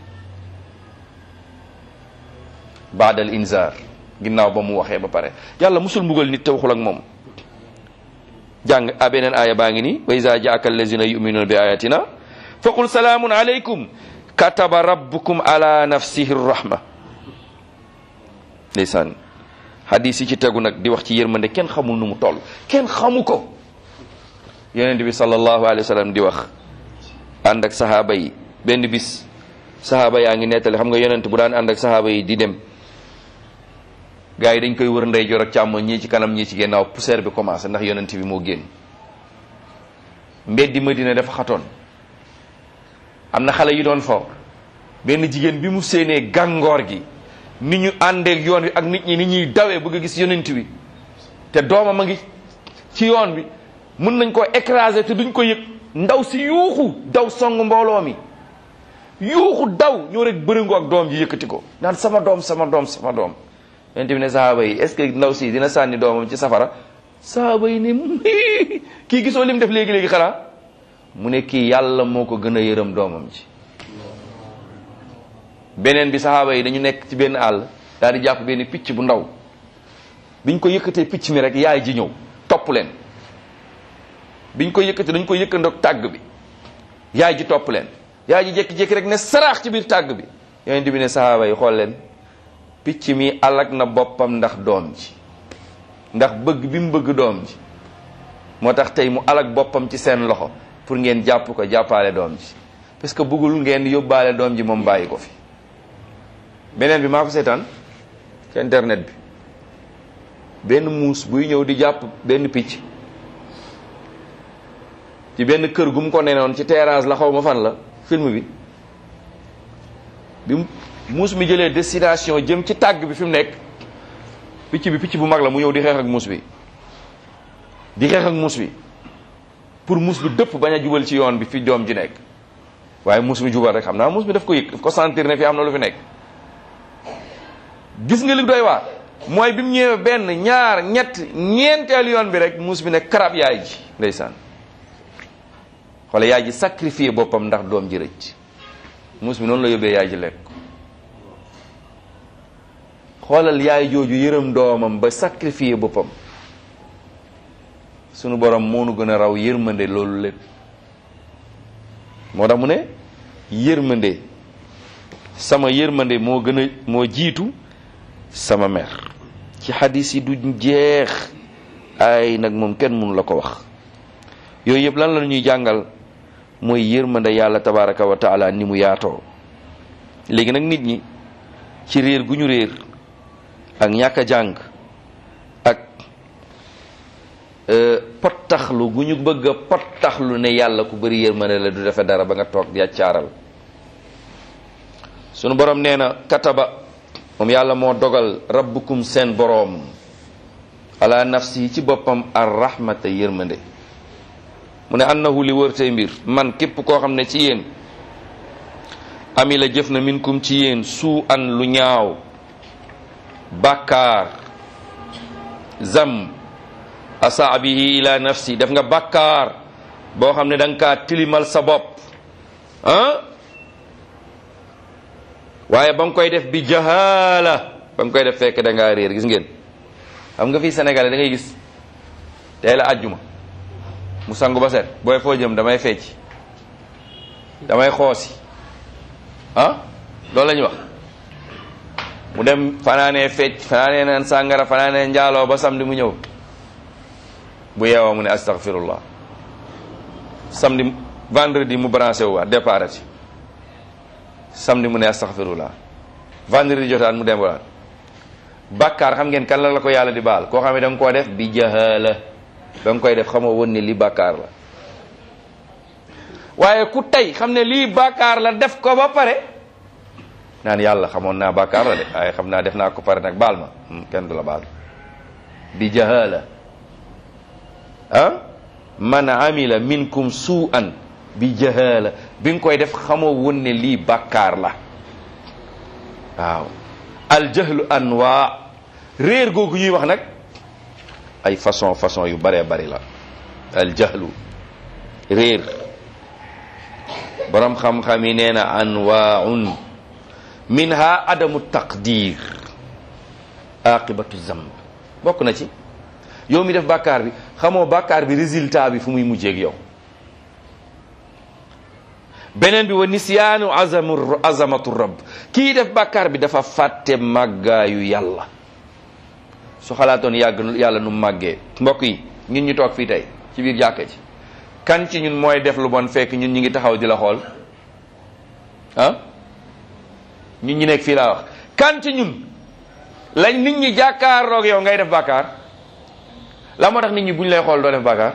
[SPEAKER 1] baadal inzar ginnaaw ba mu waxee ba pare yàlla musul mbugal nit te waxul ak moom jàng a beneen aaya baa ngi nii wa iza jaaka allazina yuminuna bi ayatina fa qul salaamun alaykum kataba rabbukum ala nafsihi rahma ndeysaan hadis yi ci tegu nag di wax ci yërmande kenn xamul nu mu toll kenn xamu ko yonent bi sallallahu alayhi wa sallam di wax ànd ak sahaaba yi benn bis sahaaba yaa ngi nettali xam nga yonent bu daan ànd ak sahaaba yi di dem gars yi dañ koy wër ndeyjoor ak càmmoñ ñii ci kanam ñii ci ginnaaw poussière bi commencé ndax yonent bi moo génn mbeddi Madina dafa xatoon am na xale yu doon fo benn jigéen bi mu séenee gàngoor gi ni ñu àndeek yoon wi ak nit ñi ni ñuy dawee bëgg a gis yonent bi te doomam a ngi ci yoon bi mën nañ koo écraser te duñ ko yëg ndaw si yuuxu daw song mbooloo mi yuuxu daw ñoo rek bërëngu ak doom ji yëkkati ko naan sama doom sama doom sama doom yonent bi ne sahaaba yi est-ce que ndaw si dina sànni doomam ci safara sahaaba yi ne kii gisoo lim def léegi-léegi xanaa mu ne kii yàlla moo ko gën a yërëm doomam ci beneen bi sahaaba yi dañu nekk ci benn àll daal di jàpp benn picc bu ndaw biñ ko yëkkatee picc mi rek yaay ji ñëw topp leen biñ ko yëkkatee dañ ko yëkkandoog tàgg bi yaay ji topp leen yaay ji jékki-jékki rek ne saraax ci biir tàgg bi yonent bi ne sahaaba yi xool leen picc mi alak na boppam ndax doom ji ndax bëgg bi mu bëgg doom ji moo tax tey mu alak boppam ci seen loxo pour ngeen jàpp ko jàppaale doom ji parce que bëggul ngeen yóbbaale doom ji moom bàyyi ko fi beneen bi maa ko seetaan ci internet bi benn muus buy ñëw di jàpp benn picc ci benn kër gu mu ko nenoon ci terrasse la xaw ma fan la film bi bi mu muus mi jëlee destination jëm ci tàgg bi fi mu nekk picc bi picc bu mag la mu ñëw di xeex ak muus bi di xeex ak muus bi pour muus bi dëpp bañ a jubal ci yoon bi fi doom ji nekk waaye muus mi jubal rek xam naa muus mi daf ko yëg daf ko sentir ne fi am na lu fi nekk gis nga li doy waar mooy bi mu ñëwee benn ñaar ñett ñeenteel yoon bi rek muus bi ne karab yaay ji ndeysaan xoole yaay ji sacrifié boppam ndax doom ji rëcc muus bi noonu la yóbbee yaay ji lekk xoolal yaay jooju yërëm doomam ba sacrifié boppam sunu borom moo nu gën a raw yërmande loolu lépp moo tax mu ne yërmande sama yërmande moo gën a moo jiitu sama mer ci xadis yi du jeex ay nag moom kenn mënu la ko wax yooyu yëpp lan la ñuy jàngal mooy yërmande yàlla tabaraka wa taala ni mu yaatoo léegi nag nit ñi ci réer gu ñu réer ak ñàkk a jàng ak pottaxlu gu ñu bëgg a pottaxlu ne yàlla ku bëri yërmande la du defe dara ba nga toog di accaaral sunu borom nee na kataba moom yàlla moo dogal rabbukum seen boroom ala nafsi ci boppam ar rahmata yërmande mu ne annahu li wër tey mbir man képp koo xam ne ci yéen ami la jëf na minkum ci yéen suu an lu ñaaw bàkkaar zam asa bihi ila nafsi def nga bàkkaar boo xam ne da nga kaa tilimal sa bopp ah waaye ba nga koy def bi jahaala ba nga koy def fekk da ngaa réer gis ngeen xam nga fii Sénégal da ngay gis tey la àjjuma mu sangu ba set booy foo jëm damay fecc damay xoosi ah loolu la ñuy wax mu dem fanaanee fecc fanaanee naan sàngara fanaanee njaaloo ba samedi mu ñëw bu yeewoo mu ne astaghfirullah samedi vendredi mu branché wu waat départ ci samedi mu ne astaghfirullah vendredi jotaan mu dem waat bàkkaar xam ngeen kan la la ko yàlla di baal koo xam ne da nga koo def bi jahala da nga koy def xamoo woon ne lii bàkkaar la waaye ku tey xam ne lii bàkkaar la def ko ba pare naan yàlla xamoon naa bàkkaar la de waaye xam naa def naa ko pare nag baal ma kenn du la baal bi jahala ah man amila minkum su'an bi jahala bi nga koy def xamoo woon ne lii bàkkaar la waaw aljahlu anwa réer googu ñuy wax nag ay façon façon yu bëree bëri la aljahlu réer borom xam-xam yi nee na anwaun minha adamu taqdir aqibatu zamb bokk na ci yow mi def bàkkaar bi xamoo bàkkaar bi résultat bi fu muy mujjeeg yow beneen bi wa nisyaanu azamu azamatu rabb kii def bàkkaar bi dafa fàtte màggaayu yàlla su xalaatoon yàgg yàlla nu màggee mbokk yi ñun ñu toog fii tey ci biir jàkka ji kan ci ñun mooy def lu bon fekk ñun ñu ngi taxaw di la xool ah ñun ñu nekk fii laa wax kan ci ñun lañ nit ñi jàkkaarloog yow ngay def bàkkaar la moo tax nit ñi buñ lay xool doo def bàkkaar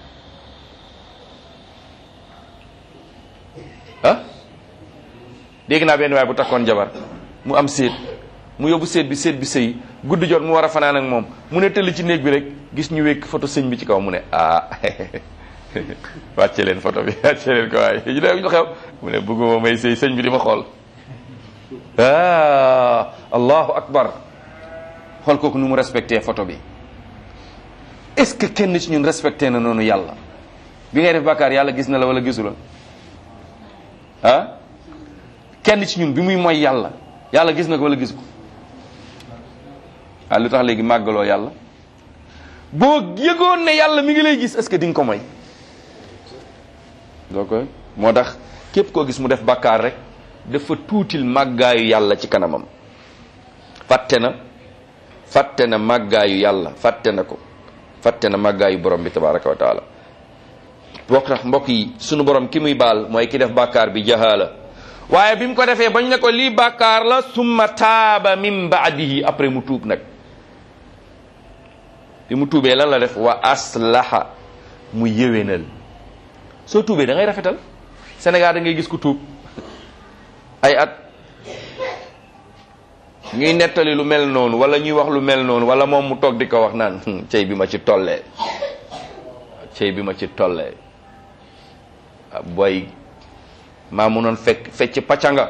[SPEAKER 1] ah dégg naa benn waay bu takkoon jabar mu am séet mu yóbbu séet bi séet bi sëy guddi jot mu war a fanaan ak moom mu ne tëll ci néeg bi rek gis ñu wékk photo sëñ bi ci kaw mu ne ah wàcce leen photo bi wàcce leen ko waaye ñu ne ñu xew mu ne bëgguma may sëy sëñ bi di ma xool ah allahu akbar xool kooku nu mu respecté photo bi est-ce que kenn ci ñun respecté na noonu yàlla bi ngay def bàkkaar yàlla gis na la wala gisu la ah kenn ci ñun bi muy mooy yàlla yàlla gis na ko wala gis ko ah lu tax léegi màggaloo yàlla boo yëgoon ne yàlla mi ngi lay gis est-ce que di nga ko moy doo koy moo tax képp koo gis mu def bàkkaar rek dafa tuutil màggaayu yàlla ci kanamam fàtte na fàtte na màggaayu yàlla fàtte na ko fàtte na màggaayu borom bi tabaraka wa taala bokk tax mbokk yi sunu borom ki muy baal mooy ki def bàkkaar bi jahaala waaye bi mu ko defee bañ ne ko lii bàkkaar la summa taaba min baadihi après mu tuub nag bi mu tuubee lan la def wa aslaha mu yéwénal soo tuubee da ngay rafetal Sénégal da ngay gis ku tuub ay at ñuy nettali lu mel noonu wala ñuy wax lu mel noonu wala moom mu toog di ko wax naan cey bi ma ci tollee cey bi ma ci tollee boy maa munoon fekk fecc pacanga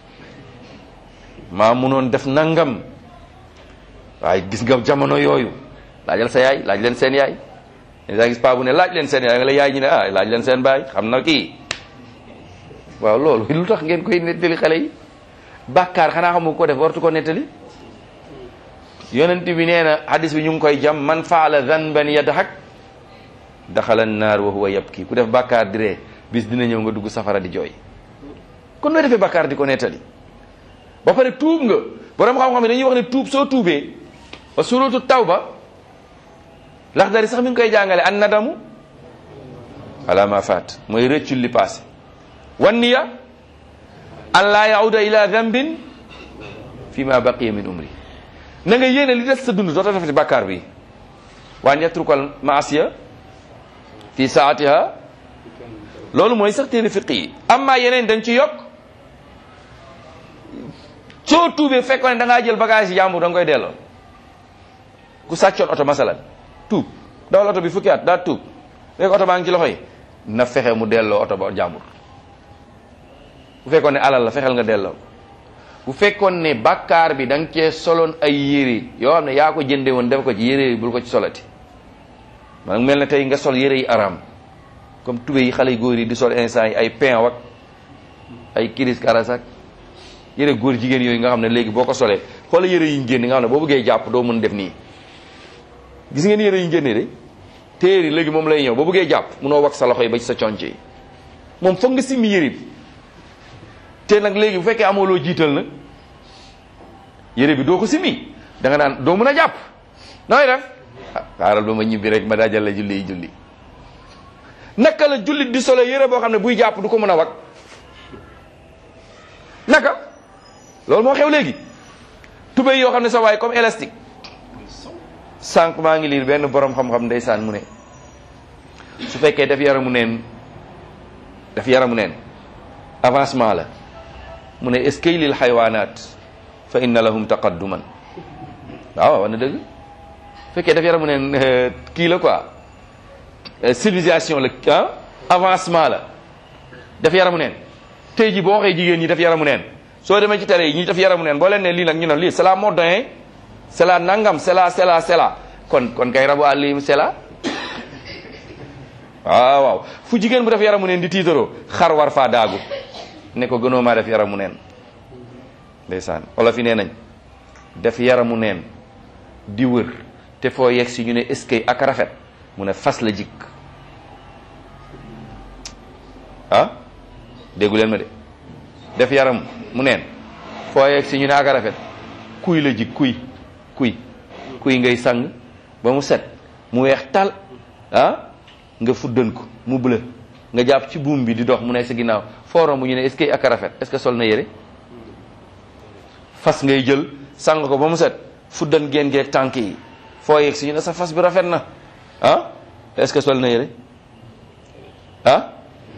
[SPEAKER 1] maa munoon def nangam waaye gis nga jamono yooyu laajal sa yaay laaj leen seen yaay daa gis paa bu ne laaj leen seen yaay nga la yaay ñi ne ah laaj leen seen baay xam na kii waaw loolu lu tax ngeen koy nettali xale yi bàkkaar xanaa xamu ko def wartu ko nettali yonent bi nee na hadis bi ñu ngi koy jam man faala zanban yadhak daxala naar wa huwa yabki ku def bàkkaar di ree bis dina ñëw nga dugg safara di jooy kon nooy defee bàkkaar di ko nettali ba pare tuub nga borom xam-xam yi dañuy wax ne tuub soo tuubee ba suratu tawba laxdari sax mi ngi koy jàngale an nadamu ala ma faat mooy rëccul li passé wan niya an laa yauda ila dambin fi ma baqiya min umri na nga yéene li des sa dund doota defati bàkkaar bi waan yatrukal maasiya fi saatiha loolu mooy sax téere fiq yi amma yeneen dañ ci yokk soo tuubee fekkoon ne da ngaa jël bagage yi jàmbur da nga koy delloo ku sàccoon oto masalan tuub dawal oto bi fukki at daa tuub léegi oto baa ngi ci loxo yi na fexe mu delloo oto ba jàmbur bu fekkoon ne alal la fexeel nga delloo bu fekkoon ne bàkkaar bi da nga cee soloon ay yére yoo xam ne yaa ko jënde woon def ko ci yére yi bul ko ci solati man mel na tey nga sol yére yi araam comme tube yi xale yu góor yi di sol instant yi ay pain wak ay kiris karasak yére góor jigéen yooyu nga xam ne léegi boo ko solee xoola yére yi ñu génne nga xam ne boo bëggee jàpp doo mën def nii gis ngeen yére yi ñu génne de téer yi léegi moom lay ñëw boo bëggee jàpp munoo wax sa loxo yi ba ci sa conc yi moom foog nga simmi yére bi te nag léegi bu fekkee amoo loo jiital nag yére bi doo ko simmi da nga naan doo mën a jàpp nooy def ah xaaral ba ma ñibbi rek ma daajal la julli yi julli naka la jullit di solo yére boo xam ne buy jàpp du ko mën a wag naka loolu moo xew léegi tubéy yoo xam ne sa waay comme élastique sànq maa ngi liir benn borom xam-xam ndeysaan mu ne su fekkee def yaramu neen def yaramu neen avancement la mu ne est-ce que lil xaywaanaat fa inna lahum taqadduman waaw wax na dëgg fekkee def yaramu neen kii la quoi civilisation la ah avancement la def yaramu neen tey ji boo waxee jigéen ñi def yaramu neen soo demee ci télé yi ñi def yaramu neen boo leen ne lii nag ñu ne lii c'est la mode hein c'est la nangam c'est la c'est la c'est la kon kon kay rabu àll yi c'est la waaw waaw fu jigéen bu def yaramu neen di tiitaroo xar war faa daagu ne ko gënoo maa def yaramu neen ndeysaan olof yi nee nañ def yaramu neen di wër te foo yegg si ñu ne est-ce que ak rafet mu ne fas la jikk ah déggu leen ma de def yaram mu neen foo yegg si ñu ne ak rafet kuy la jik kuy kuy kuy ngay sang ba mu set mu weex tal ah nga fuddan ko mu bleu nga jàpp ci buum bi di dox mu nekk sa ginnaaw forom bu ñu ne est-ce que ak rafet est-ce que sol na yére fas ngay jël sang ko ba mu set fuddan geen geeg tànk yi foo yegg si ñu ne sa fas bi rafet na ah est-ce que sol na yére ah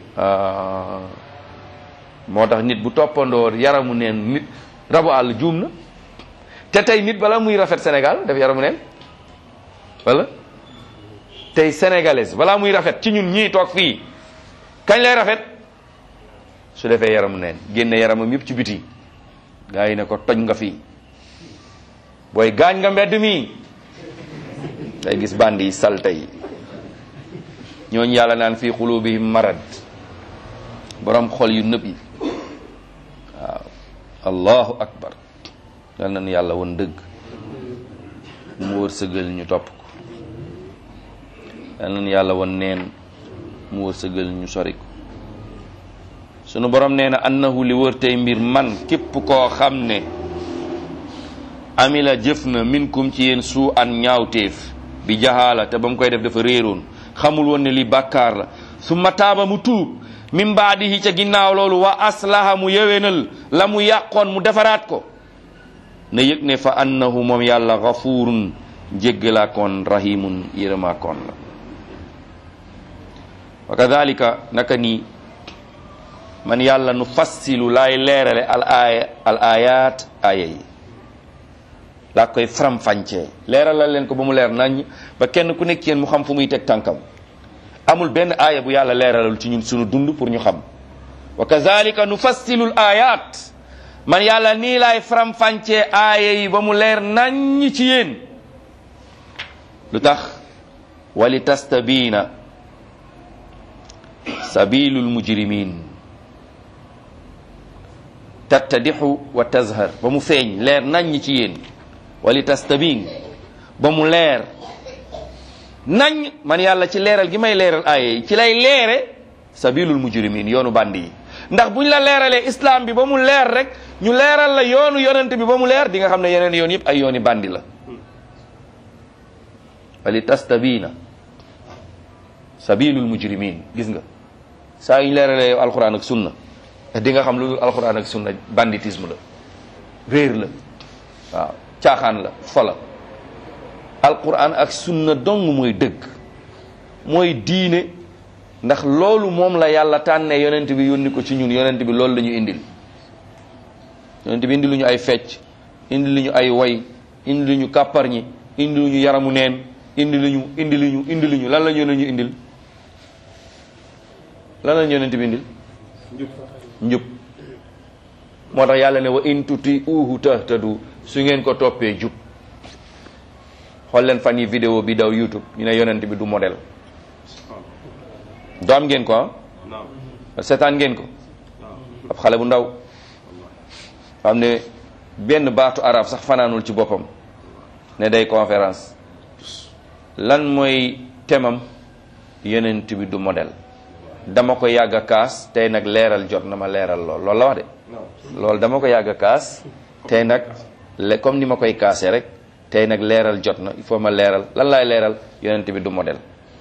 [SPEAKER 1] moo tax nit bu toppandoo yaramu neen nit rabu àll juum na te tey nit bala muy rafet Sénégal def yaramu neen wala tey sénégalaise balaa muy rafet ci ñun ñii toog fii kañ lay rafet su defee yaramu neen génne yaramam yëpp ci biti gaa yi ne ko toj nga fii booy gaañ nga mbedd mi day gis bandi yi salte yi ñooñu yàlla naan fii xulubihim marad borom xol yu nëb yi waaw allahu akbar yal nañu yàlla won dëgg mu wërsëgal ñu topp ko yal nañu yàlla won neen mu wërsëgal ñu sori ko sunu borom nee na annahu li wër tey mbir man képp koo xam ne amila jëf na minkum ci yéen suu an ñaawteef bi jahaala te ba mu koy def dafa réeroon xamul woon ne li bàkkaar la summa taaba mu tuub min baadihi ca ginnaaw loolu wa aslaha mu yewenal la mu yàqoon mu defaraat ko na yëg ne fa annahu moom yàlla gafurun jéggalaakoon rahimun yërëmaakoon la wa kadalika naka nii man yàlla nu fassilu laay leerale al aaya al ayat aaya yi laa koy faram-fàccee leeralal leen ko ba mu leer nañ ba kenn ku nekk yéen mu xam fu muy teg tànkam amul benn aaya bu yàlla leeralal ci ñun sunu dund pour ñu xam wa kazalika nufassilu l ayat man yàlla nii laay faram-fàccee aaya yi ba mu leer nañ ci yéen lu tax wali tastabiina sabilul mujrimin tattadixu wa tazhar ba mu feeñ leer nañ ci yéen wali tastabin ba mu leer nañ man yàlla ci leeral gi may leeral aaya yi ci lay leere sabilul mujrimin yoonu bandi yi ndax buñ la leeralee islam bi ba mu leer rek ñu leeral la yoonu yonent bi ba mu leer di nga xam ne yeneen yoon yëpp ay yooni bandi la wali tastabina sabilul mujrimin gis nga saa yu ñu leeralee yow alquran ak sunna di nga xam lu dul alquran ak sunna banditisme la réer la waaw caaxaan la fola alquran ak sunna dong mooy dëgg mooy diine ndax loolu moom la yàlla tànnee yonent bi yónni ko ci ñun yonent bi loolu la ñu indil yonent bi indi lu ñu ay fecc indi lu ñu ay way indi lu ñu kàpparñi indi lu ñu yaramu neen indi lu ñu indi lu ñu indi lu ñu lan la ñu ñu indil lan la ñu yonent bi indil njub moo tax yàlla ne wa in tuti uhu tahtadu su ngeen ko toppee jub xool leen fan yi vidéo bi daw youtube ñu ne yonent bi du modèle do am ngeen ko ah seetaan ngeen ko ab xale bu ndaw xam ne benn baatu arab sax fanaanul ci boppam ne day conférence lan mooy temam yonent bi du modèle dama ko yàgg a kaas tey nag leeral jot na ma leeral lool loolu la wax de loolu dama ko yàgg a kaas tey nag le comme ni ma koy kaasee rek tey nag leeral jot na il faut ma leeral lan laay leeral yonent bi du modèle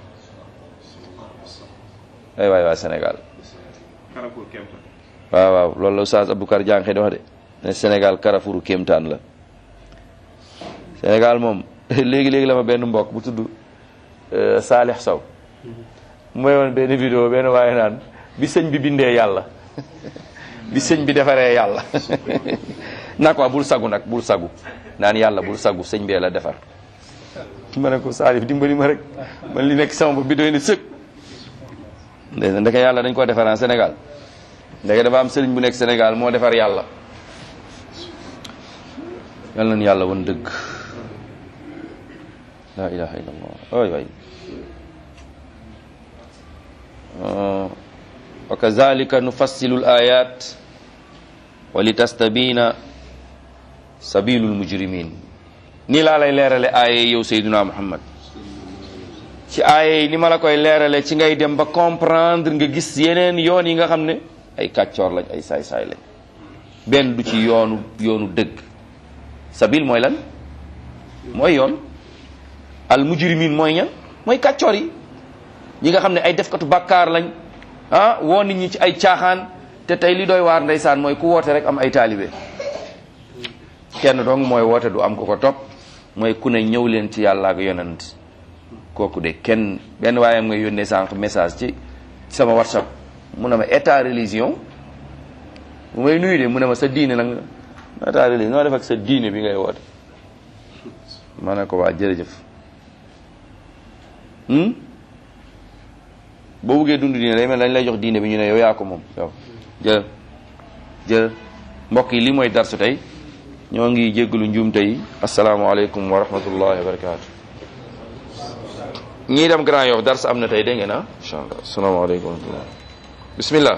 [SPEAKER 1] ay waay waay Sénégal waaw waaw loolu la Oustaz Aboubacar Diankhe di wax de ne Sénégal Carrefour kéemtaan la Sénégal moom léegi-léegi la ma benn mbokk bu tudd Saalix Sow mooy woon benn vidéo benn waaye naan bi sëñ bi bindee yàlla bi sëñ bi defaree yàlla naa ko bul sagu nag bul sagu naan yàlla bul sagu sëñ bee la defar ma ne ko Salif dimbali ma rek man li nekk sama bopp bi doy na sëg ndey ndeke yàlla dañ ko defaraan Sénégal ndeke dafa am sëriñ bu nekk Sénégal moo defar yàlla yal nañu yàlla woon dëgg la ilaha illallah waay waay wa kazalika nufassilu l ayat wa li tastabina sabilul mujrimin nii laa lay leerale aaye yow Seydina Muhammad ci aaye yi ni ma la koy leerale ci ngay dem ba comprendre nga gis yeneen yoon yi nga xam ne ay kàccoor lañ ay saay-saay lañ benn du ci yoonu yoonu dëgg sabil mooy lan mooy yoon al mujrimin mooy ñan mooy kàccoor yi ñi nga xam ne ay defkatu bàkkaar lañ ah woo nit ñi ci ay caaxaan te tey li doy waar ndeysaan mooy ku woote rek am ay taalibe kenn dong mooy woote du am ko ko topp mooy ku ne ñëw leen ci yàlla ak yonent kooku de kenn benn waayam nga yónnee sànq message ci sama whatsapp mu ne ma état religion bu may nuyu de mu ne ma sa diine nag état religion noo def ak sa diine bi ngay woote ma ne ko waa jërëjëf boo buggee dund diine day mel dañ lay jox diine bi ñu ne yow yaa ko moom yow jël jël mbokk yi li mooy darsu tey ñoo ngi jéggalu njuum tey asalaamaaleykum wa rahmatullahi wa barakaatu ñii dem Grand Yoff dars am na tey dégg ngeen ah incha allah asalaamaaleykum wa rahmatullah bismillah